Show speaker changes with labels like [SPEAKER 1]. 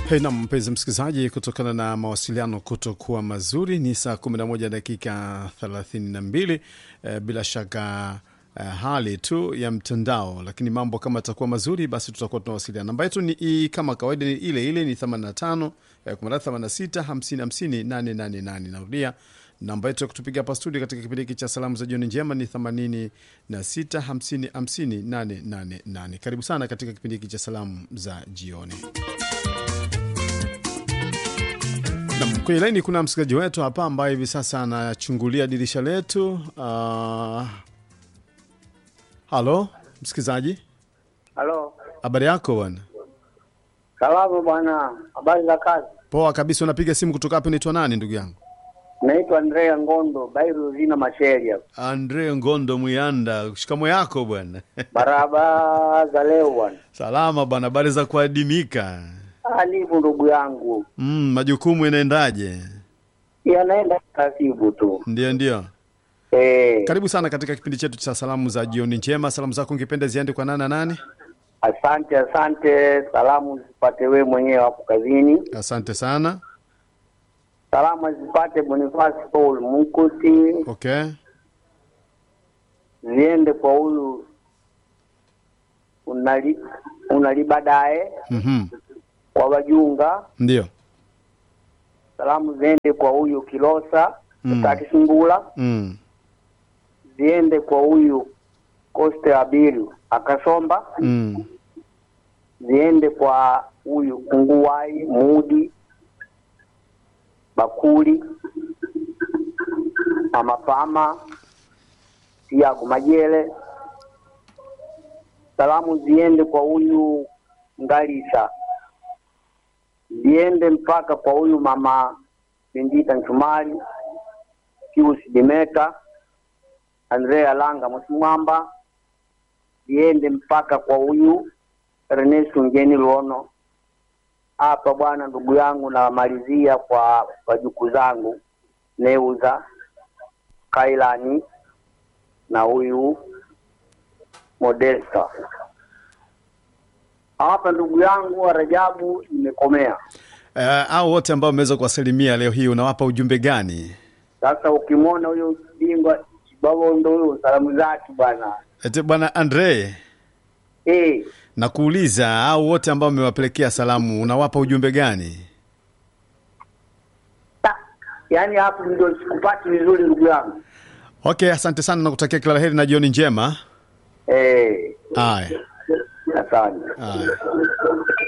[SPEAKER 1] Hey, na mpenzi msikilizaji, kutokana na mawasiliano kutokuwa mazuri, ni saa 11 dakika 32. Eh, bila shaka eh, hali tu ya mtandao, lakini mambo kama atakuwa mazuri, basi tutakuwa tunawasiliana. Namba yetu ni i- kama kawaida ni ile ile, ni 85 eh, 86 50 50 888. Narudia namba yetu ya kutupiga hapa studio katika kipindi hiki cha salamu za jioni njema ni 86 50 50 888. Karibu sana katika kipindi hiki cha salamu za jioni. Nam, kwenye laini kuna msikilizaji wetu hapa ambaye hivi sasa anachungulia dirisha letu. Uh, halo msikilizaji,
[SPEAKER 2] Halo,
[SPEAKER 1] habari yako bwana?
[SPEAKER 2] salamu bwana, habari za kazi?
[SPEAKER 1] Poa kabisa. Unapiga simu kutoka hapo, naitwa nani ndugu yangu?
[SPEAKER 2] Naitwa Andrea Ngondo, Bairu zina masheria,
[SPEAKER 1] Andre Ngondo Muyanda, shikamo yako bwana?
[SPEAKER 2] barabara za leo bwana.
[SPEAKER 1] Salama bwana, habari za kuadimika?
[SPEAKER 2] Ah, nipo ndugu yangu,
[SPEAKER 1] Mm, majukumu inaendaje?
[SPEAKER 2] yanaenda taratibu tu.
[SPEAKER 1] Ndio, ndio.
[SPEAKER 2] Eh,
[SPEAKER 1] Karibu sana katika kipindi chetu cha salamu za jioni njema. Salamu zako ungependa ziende kwa nani na nani?
[SPEAKER 2] asante asante, salamu zipate wewe mwenyewe hapo kazini,
[SPEAKER 1] Asante sana.
[SPEAKER 2] salamu zipate Bonifasi Paul Mkuti,
[SPEAKER 1] Okay.
[SPEAKER 2] ziende kwa huyu unali unali baadaye
[SPEAKER 1] Mhm.
[SPEAKER 2] kwa wajunga,
[SPEAKER 1] Ndio.
[SPEAKER 2] salamu ziende kwa huyu Kilosa
[SPEAKER 1] Mm.
[SPEAKER 2] Taki Sungula
[SPEAKER 1] Mm.
[SPEAKER 2] ziende kwa huyu Coste Abiru Akasomba,
[SPEAKER 1] Mm.
[SPEAKER 2] ziende kwa huyu Kunguwai Mudi Bakuli Amapama Tiago Majele. Salamu ziende kwa huyu Ngalisa, ziende mpaka kwa huyu mama Bendita Nchumari Pius Dimeka Andrea Langa Msimwamba, ziende mpaka kwa huyu Ernest Ngeni Luono. Hapa bwana, ndugu yangu, namalizia kwa wajukuu zangu Neuza Kailani na huyu Modesta. Hapa ndugu yangu wa Rajabu, nimekomea
[SPEAKER 1] Uh, au wote ambao wameweza kuwasalimia leo hii unawapa ujumbe gani?
[SPEAKER 2] sasa. Ukimwona huyo bingwa Kibabondo huyo, salamu zake bwana
[SPEAKER 1] Ete bwana Andre,
[SPEAKER 2] eh,
[SPEAKER 1] nakuuliza au wote ambao wamewapelekea salamu unawapa ujumbe gani?
[SPEAKER 2] ta- yaani hapo ndio sikupati vizuri ndugu yangu
[SPEAKER 1] Okay, asante sana na kutakia kila la heri na jioni njema.
[SPEAKER 2] eh,
[SPEAKER 1] Haya,
[SPEAKER 2] asante.
[SPEAKER 1] haya.